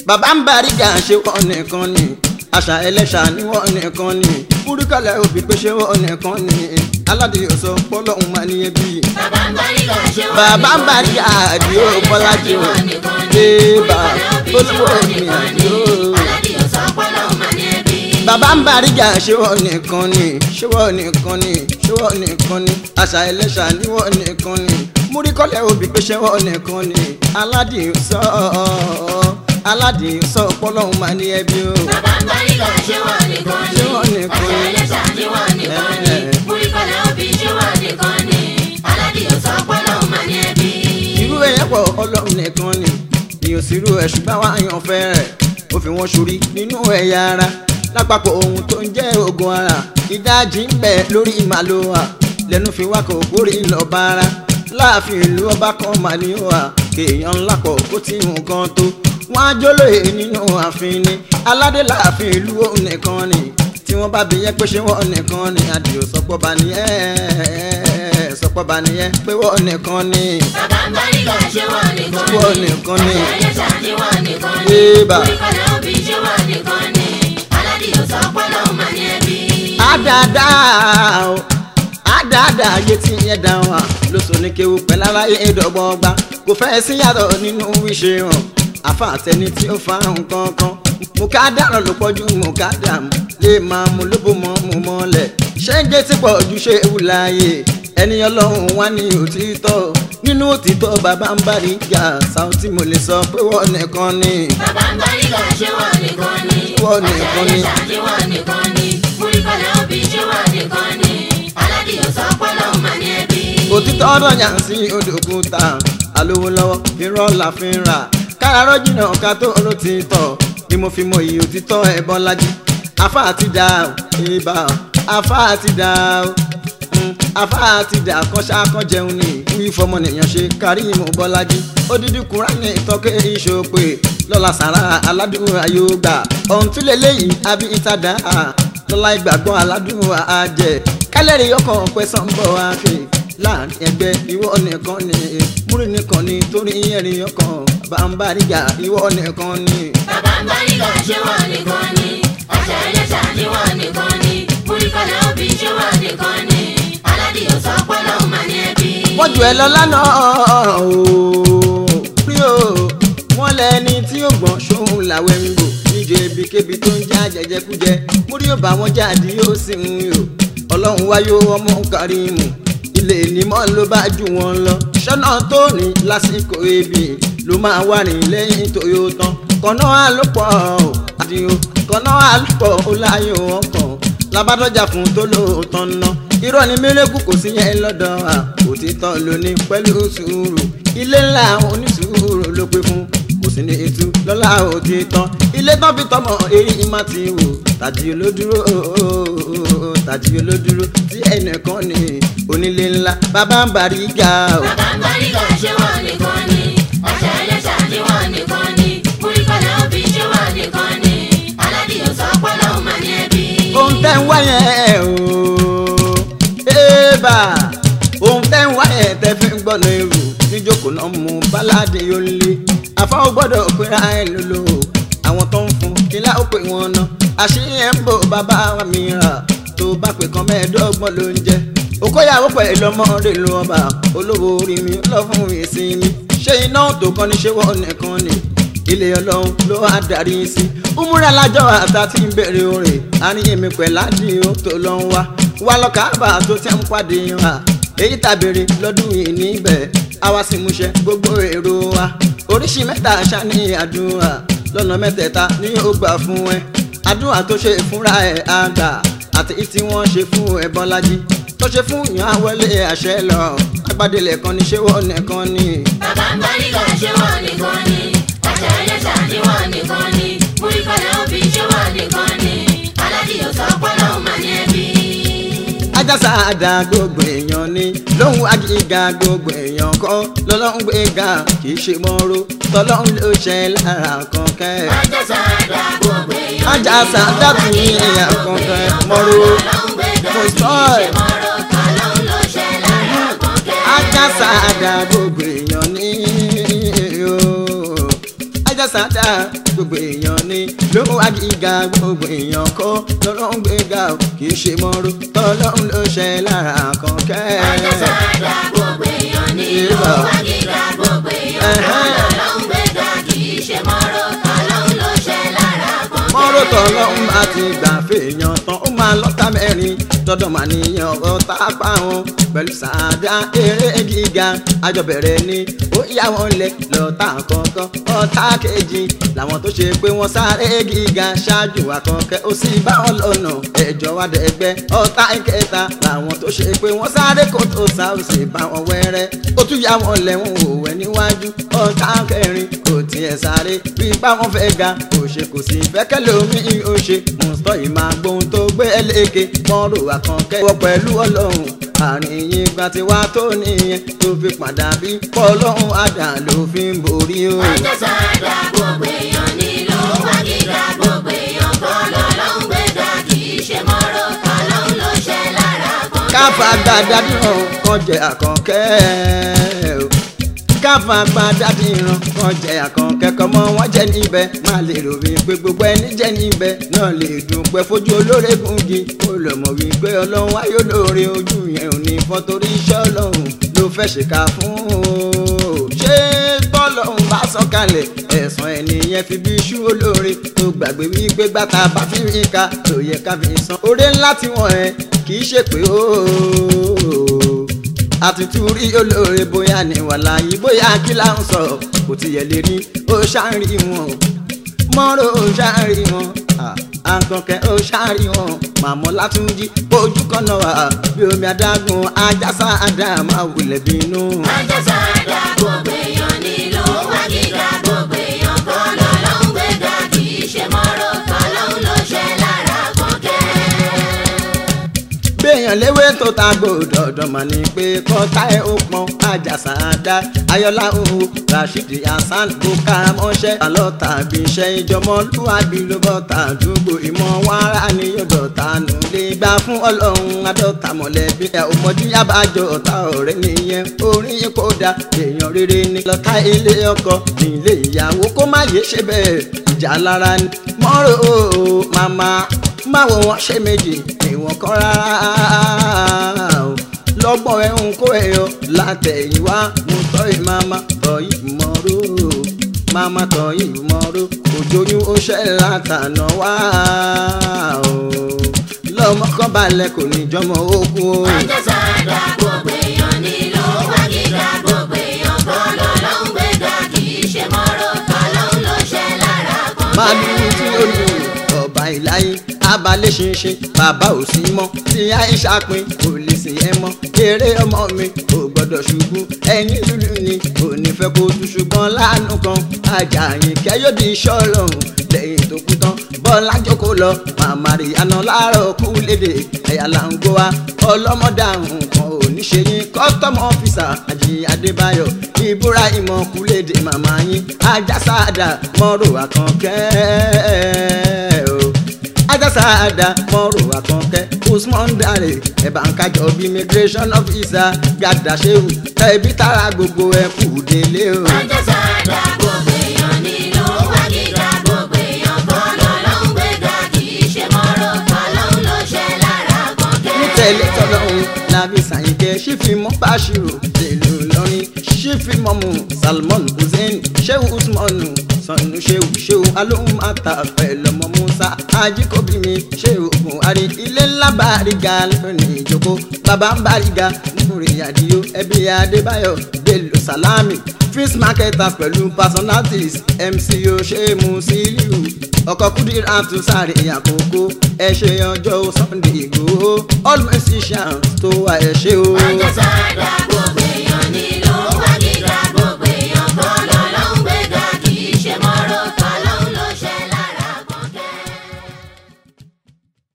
bàbá ń bá rígà ṣe wọ́n nìkan ni àṣà ẹlẹ́ṣà ni wọ́n nìkan ni múríkàlẹ̀ òbí pé ṣé wọ́n nìkan ni aládìyẹ sọ pọ́lọ́hún máa ní ẹbí. bàbá ń bá rígà ṣé wọ́n bàbá ń bá rígà àdìo bọ́lájì o débà olówó mi àdìo. aládìyẹ sọ pọ́lọ́hún máa ní ẹbí. bàbá ń bá rígà ṣé wọ́n nìkan ni ṣé wọ́n nìkan ni ṣé wọ́n nìkan ni àṣà ẹlẹ́ṣà ni wọ́n nìkan ni múríkàlẹ̀ òbí pé ṣé wọ́n nìkan ni aládìyẹ sọ aládìyẹ sọ pọ́lọ́hún máa ní ẹbí o. bàbá ń bá rígà ṣé wọ́n nìkan ni. Ṣé wọ́n nìkan ni? àṣà ẹlẹ́ṣà ni wọ́n nìkan ni. Eh. múríkọ́lẹ̀ òbí ṣé wọ́n nìkan ni. aládìyẹ sọ pọ́lọ́hún máa ní ẹbí. irú ẹ̀yẹ́ pọ̀ ọlọ́run nìkan ni ìyàn sírú ẹ̀ ṣùgbọ́n wá yan fẹ́ rẹ̀ ó fi wọ́n ṣorí nínú ẹ̀yà ara lápapọ̀ ohun tó ń jẹ́ ogun ara ìdajì ń bẹ lórí ìmàlúwà lẹ́nu fi wá kò kórè lọ́ba ara láàfin ìlú ọba kan mà ní wà kéèyàn ńlá pọ̀ kó tí nǹkan tó wọ́n á jólóye nínú ààfin ni aládé láàfin ìlú òun nìkan ni tí wọ́n bá bí yẹn pé ṣé wọ́n nìkan ni àdìo sọpọ̀ bá nìyẹn sọpọ̀ bá nìyẹn pé wọ́n nìkan ni bàbá ń bá rígà ṣé wọ́n nìkan ni. wọ́n nìkan ni. àṣà ẹlẹ́ṣà ni wọ́n nìkan ni. Yéèbà. múríkọ́lẹ̀ òbí ṣé wọ́n nìkan ni. aládìyẹ sọ pọ́lọ́hún máa ní ẹbí. àdáadáa o àdáadáa ayé tí yẹn dá wa lóṣù ní kéwu pẹ̀lú aráyé ìdọ́gbọ́gba kò fẹ́ sí yàtọ̀ nínú wíṣẹ́ hàn àfa àtẹni tí ó fa nǹkan kan mo ká dàrọ̀ ló pọ̀jù mo ká dàmú lè máa mú lóbó mọ́ mo mọ́lẹ̀ ṣé ń gé tí pọ̀ ju ṣé ewu láàyè ẹni ọlọ́run wá ní òtítọ́ nínú òtítọ́ bàbá ń bá rí ìjà Saoty mo lè sọ pé wọ́n nìkan ni bàbá ń bá rígà ṣé wọ́n nìkan ni. Wọ́n nìkan ni. àṣà ẹlẹ́ṣà ni wọ́n nìkan ni. múríkọ́lẹ̀ òbí ṣé wọ́n nìkan ni. aládìyẹ sọ pọ́lọ́hún máa ní ẹbí. òtítọ́ ọ̀rọ̀ yàn sí odòkúta alówó lọ́wọ́ irọ́ la fi ń rà kárarọ́ jìnnà ká tó ló ti tọ̀ ni mo fi mọ iye òtítọ́ ẹ̀bọ́n lájí afá àti dà ó ibà ó afá àti dà ó mm, afá àti dà kọ́ṣá kọ́ jẹun ní wí fọmọnìyàn ṣe kárí ìmọ̀ bọ́lájí odidi kúránì tọ́kẹ́ ìṣòpè lọ́la sàrà aládùn ayọ́gbà ọ̀hún tún lè léyìí àbí ìtàdá lọ́la ìgbàgbọ́ aládùn àjẹ kálẹ̀rì ọkọ̀ pẹ̀sán bọ̀ wá pé láàrin ẹgbẹ́ ìwọ nìkan ni múrin nìkan ni torí ẹ̀rín ọkàn bàǹbàrígà ìwọ nìkan ni. bàbá ń bá rígà ṣé wọ́n nìkan ni. àṣà ẹlẹ́ṣà ni wọ́n nìkan ni. múríkọ́lẹ̀ òbí ṣé wọ́n nìkan ni. aládìyẹ sọ pọ́lọ́hún máa ní ẹbí. wọ́n jù ẹ lọ lánàá ooo rí o wọ́n lẹ́ni tí ó gbọ́n ṣóhun làwẹ̀ ń bò níjọ ebíkébi tó ń já jẹjẹkújẹ múrí ò bá wọn jáde yóò sì ń yò ọlọ́run wáyé ọmọ Kàrímù ilé ìnímọ̀ ló bá jù wọ́n lọ ṣọ́nà tó ní lásìkò ebi ló máa wà ní lẹ́yìn tó yóò tán kọ́nà àlùpọ̀ àdìo kọ́nà àlùpọ̀ ó láyé ọkàn labadọjà fún tó lóòótọ́ ná irọ́ ni mérekù kò sí yẹn lọ́dọ̀ wa òtítọ́ lóní pẹ̀lú sùúrù ilé ńlá onísùúrù ló pé fún kò sí ní ètú lọ́la òtítọ́ ilé tán fi tọmọ èyí má ti wò tàjí olódúró tàjí olódúró tí ẹnìkan ní onílé ńlá bàbá ń bàrí ga o. bàbá ń bá rígà ṣé wọ́n nìkan ni. àṣà ẹlẹ́ṣà ni wọ́n nìkan ni. múríkọ́lẹ̀ òbí ṣé wọ́n nìkan ni. aládìyẹ sọ pọ́lọ́hún máa ní ẹbí. ohun tẹ́ ń wá yẹn o ébà ohun tẹ́ ń wá yẹn tẹ́ fi ń gbọ́nà èrò níjókòó náà mú báládé yóò lé àfáwọn gbọ́dọ̀ pera ẹ̀ lólo àwọn tó ń fún kílá ó pè wọ́n ná àṣírí ẹ̀ ń bò bàbá wa mìíràn tó bá pè kan mẹ́ẹ̀ẹ́dọ́gbọ̀n ló ń jẹ́ okòyàwó pẹ̀lú ọmọdé ló ọba olówó orí mi lọ fún ìsinmi ṣé iná tó kọ́ ni ṣé wọ́n nìkan ni ilé ọlọ́run ló wá darí sí umura lájọ àtà tí ń bèrè orin àníyànmi pẹ̀lú àdìo tó lọ ń wá wá lọ káàbà tó ti ń pàdé wa èyí tàbèrè lọ́dún yìí níbẹ̀ àwa sì múṣẹ gbogbo èrò wa oríṣi mẹ́ta ṣáni àdúrà lọ́nà mẹ́tẹ̀ẹ̀ta ni ó gbà fún ẹ àdúrà tó ṣe fúnra ẹ̀ àgbà àti tí wọ́n ṣe fún ẹ bọ́lájí tó ṣe fún ìyàn àwọlé àṣẹ lọ agbádélẹ̀ kan ní ṣé wọ́n nìkan ni. bàbá ń bá rígà ṣé wọ́n nìkan ni. àṣà ẹlẹ́ṣà ni wọ́n nìkan ni. múríkọ́lẹ̀ òbí ṣé wọ́n nìkan ni. aládìyẹ sọ pọ́lọ́hún máa ní ẹbí. ajásá àdá gbogbo èèyàn ni lóhùn agíga gbogbo èèyàn kọ́ lọ́lọ́hún gbéga kì í ṣe mọ́rọ́ tọ́lọ́hún ló ṣe lára kọ̀ọ̀kẹ́. ajásá àdá gbogbo èèyàn ni. Ajásá àdá tún ní èèyàn kọ̀ọ̀kẹ́ mọ́rọ́ mo sọ ẹ̀. ajásá àdá gbogbo èèyàn ni o ajásá àjàsádà gbogbo èèyàn ni lóhùn àgíga gbogbo èèyàn kọ́ lọ́lọ́run gbéga ò kì í ṣe mọ́rú tọ́lọ́run ló ṣe lára kọ̀ọ̀kẹ́. Àjàsádà gbogbo èèyàn ní ìlú wágídá gbogbo èèyàn kan lọ́lọ́run gbéga kì í ṣe mọ́rọ̀ ọlọ́run ló ṣe lára kan. mọ́rọ̀ tọ́lọ́run bá ti gbà fèèyàn tán ó máa lọ́ta mẹ́rin dọ́dọ̀ máa níyàn ọ̀tá pa wọn pẹ̀lú sàádà eré gíga àjọbẹ̀rẹ̀ ni ó yá wọn lẹ̀ lọ́tà kọ̀ọ̀kan ọ̀tá kejì làwọn tó ṣe pé wọ́n sáré gíga ṣáájú àkọ́kẹ́ ó sì bá wọn lọ́nà ẹ̀jọ̀ wá dẹ̀gbẹ́ ọ̀tá ìkẹta làwọn tó ṣe pé wọ́n sáré kó tó sá ó sì bá wọn wẹ́rẹ́ ó tún yá wọn lẹ́wọ̀n òwẹ́ níwájú ọ̀tá kẹrin kò tiẹ̀ sáré bí bá wọn fẹ́ ga kò ṣe kò sí fẹ́kẹ́ lómi ó ṣe mùsùlùmí ìmọ̀ àgbóhun tó gbé ẹlẹ́kẹ̀ mọ́rò àkànkẹ́ wọ pẹ̀lú ọlọ́run àárín yín gba ti wá tó nìyẹn tó fi padà bí pọ́lọ́hún àdá ló fi ń borí o. Àjàsádà gbogbo èèyàn ní ìlú wágídá gbogbo èèyàn kan lọ́lọ́run gbéga kì í ṣe mọ́rọ̀ ọlọ́run ló ṣe lára kan. káfa gbadá dìran kan jẹ àkànkẹ́ o káfa gbadá dìran kan jẹ àkànkẹ́ kọ́mọ wọn jẹ níbẹ̀ má lè rò wípé gbogbo ẹni jẹ níbẹ̀ náà lè dúpẹ́ fojú olóore gungi ó lọ mọ̀ wípé ọlọ́run ayé olóore ojú yẹn ò ní fọ́ torí iṣẹ́ ọlọ́run ló fẹ́ ṣèkà fún o ṣé tọ́lọ́run bá sọ̀kalẹ̀ ẹ̀sán ẹnìyẹn fi bí iṣu olóore tó gbàgbé wípé gbàtà bá fi rí ká tó yẹ ká fi san oore ńlá tí wọ́n ẹ kì í ṣe pé ooo àtútù rí olóore bóyá ní wàhálà yìí bóyá kí là ń sọ kò tiẹ̀ lè rí ó ṣáàrí wọn mọ́rọ̀ ó ṣáàrí wọn àkànkẹ́ ó ṣáàrí wọn màmọ́ látúnjí ojú kan náà wà bí omi adágún ajásá àdàmà wulẹ̀ bínú. Àjàsádà gbogbo èèyàn ní ìlú wágídá gbogbo èèyàn kan lọ́lọ́run gbéga kì í ṣe mọ́rọ̀ ọlọ́run ló ṣe lára kan kẹ́. béèyàn léwé tó ta gbòdò ọ̀dọ̀ mà ní pé kọ́tà ẹ̀ ó pọn àjàsà àdá ayọ́lá òhu rashidi hasan bukara mọ́ṣẹ́ àlọ́ tàbí iṣẹ́ ìjọmọlúwàbí ló bọ́ tàdúgbò ìmọ̀ wàrà ní yọ̀dọ̀ tánú lè gbà fún ọlọ́run adọ́ta mọ̀lẹ́bí ẹ̀ ò mọ̀jú yábàjọ ọ̀tá ọ̀rẹ́ nìyẹn orin yìí kò dá èèyàn rere ní lọ́tà ilé ọkọ nílé ìyàwó kó má yé ṣe bẹ́ẹ̀ ìjà lára ni mọ́rọ̀ o màmá báwo wọn ṣe méjì ìwọ̀n kan rárá o lọ́gbọ̀n ẹ̀hún kó ẹ̀yọ látẹ̀yìnwá mo tọ́ ìmáma tọ́ ìmọ̀ró máma tọ́ ìmọ̀ró òjòyún ó ṣẹ́ látànà wá o lọ́mọ kan balẹ̀ kò ní jọmọ ogun o. Àjàsádà gbogbo èèyàn ní ìlú wágídá gbogbo èèyàn kan lọ́lọ́run gbéga kì í ṣe mọ́rọ̀ ọlọ́run ló ṣe lára kan kẹ́. màálù tí ó lù ọba ìláyé abalẹ̀ ṣinṣin bàbá ò sí mọ́ tí àìsà pin kò lè sìn ẹ́ mọ́ eré ọmọ mi ò gbọ́dọ̀ ṣubú ẹni lùlù ni kò ní fẹ́ kó tún ṣùgbọ́n láàánú kan ajáyìn kẹ́yọ́dì iṣẹ́ ọlọ́run lẹ́yìn tó kú tán bọ́lá jókòó lọ màmá rí àná láàárọ̀ kú lédè ẹ̀yà là ń gbó wa ọlọ́mọdàrún kan ò ní ṣe yín kọ́tọ́mù ọ́fíìsà àjí adébáyọ̀ ìbúra ìmọ̀ kú lédè màmá yín ajásádà mọ́rò àkànkẹ́ o ajásádà mọ́rò àkànkẹ́ usman dare ẹ̀bà ń kájọ bí immigration officer gàdá ṣéwù tẹ̀bí tara gbogbo ẹ̀ kù délé o. Àjàsádà gbogbo èèyàn ní ìlú wágídá gbogbo èèyàn kan lọ́lọ́run gbéga kì í ṣe mọ́rọ̀ ọlọ́run ló ṣe lára kan kẹ́. nítẹ̀lé tọ́lọ́hún lábí sàyìnkẹ́ ṣífìmọ́ báṣírò tèlú lọ́rin ṣífìmọ́mù salmon hussein ṣéwù usmanu sanu ṣéwù ṣéwù alóhùn ata pẹ̀lọ́mọ musa ajíkòbí mi ṣéwù buhari ilé ńlá bàríga lónìí ìjókòó bàbá ń bàríga nítorí àdìyó ẹbí adébáyọ̀ bello salami fish marketers pẹ̀lú personalities mc oṣèmù sílíù ọkọ̀ kúdírà tún sáré àkókò ẹ ṣe ọjọ́ sunday ìgbòho all musicians tó wà ẹ ṣe o. Àjàsádà gbogbo